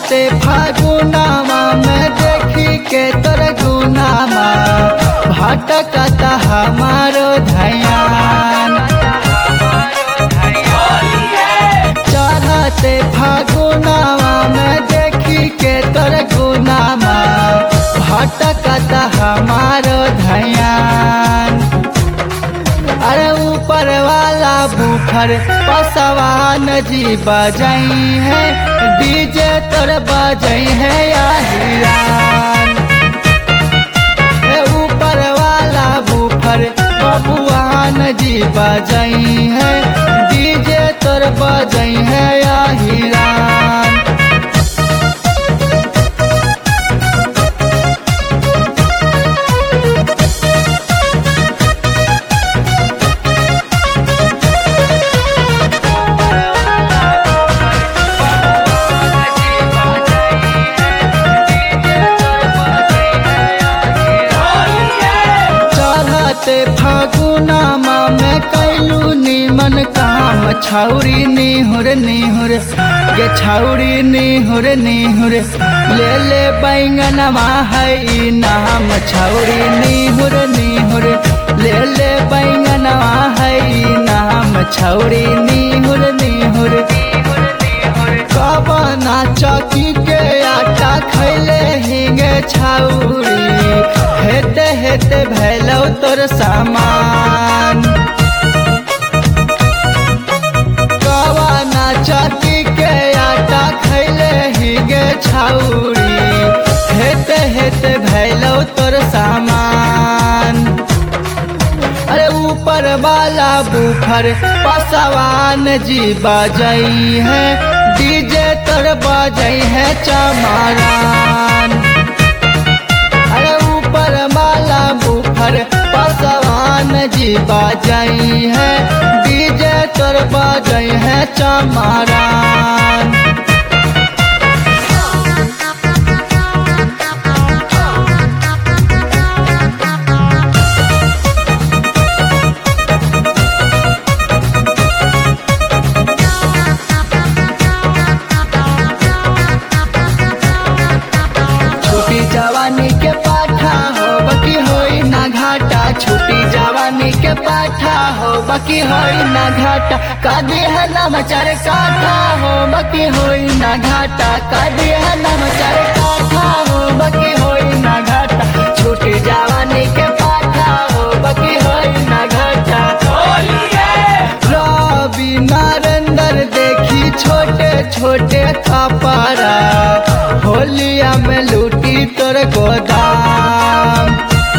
चढ़ते फागुनामा में देखी के तोर गुनामा भटकता हमारो धयान चढ़ते फागुनामा में देखी के तोर गुनामा भटकता हमारो धयान अरे ऊपर वाला बुफर पसवान जी बजाई है डीजे तोर बजाई है या हिरान ए ऊपर वाला बुफर बबुआन जी बजाई है डीजे तोर बजाई है या हिरान चढ़ते फागुनामा में कैलू निमन काम छौरी निहुर निहुर गे छौरी निहुर निहुर ले ले बैंगनवा है ई नाम छौरी निहुर निहुर ले ले बैंगनवा है ई नाम छौरी निहुर निहुर कबना चौकी के आटा खैले हिंगे छौरी हेते हेते भैलौ तोर सामान कबना चौकी के आटा खैले हिंगे छौरी हेते हेते भैलौ तोर सामान अरे ऊपर वाला बुफर पसवान जी बजाई है डीजे तर बजाई है चमारान अरे ऊपर वाला बुफर पसवान जी बजाई है डीजे तर बजाई है चमारान छुटी जवानी के पाठा हो बकी होई ना घाटा छुटी जवानी के पाठा हो बकी होई ना घाटा कादी है ना मचर काठा हो बकी होई ना घाटा कादी है ना मचर काठा हो बकी होई ना घाटा छुटी जवानी के पाठा हो बकी होई ना घाटा रवि नरेंद्र देखी छोटे छोटे कपड़ा होलिया में लूटी तोर गोदाम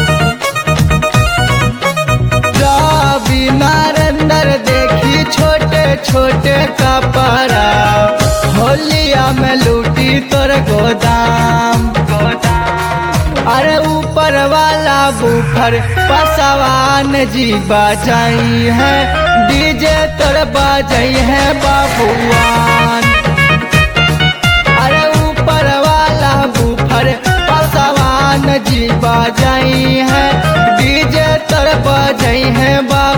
रवि नरेंद्र देखी छोटे छोटे कपड़ा होलिया में लूटी तोर गोदाम अरे ऊपर वाला बुफर पसवान जी बजाई है डीजे तोर बजाई है बाबुआन अरे ऊपर वाला बुफर पसवान जी बजाई है डीजे तोर बजाई है बा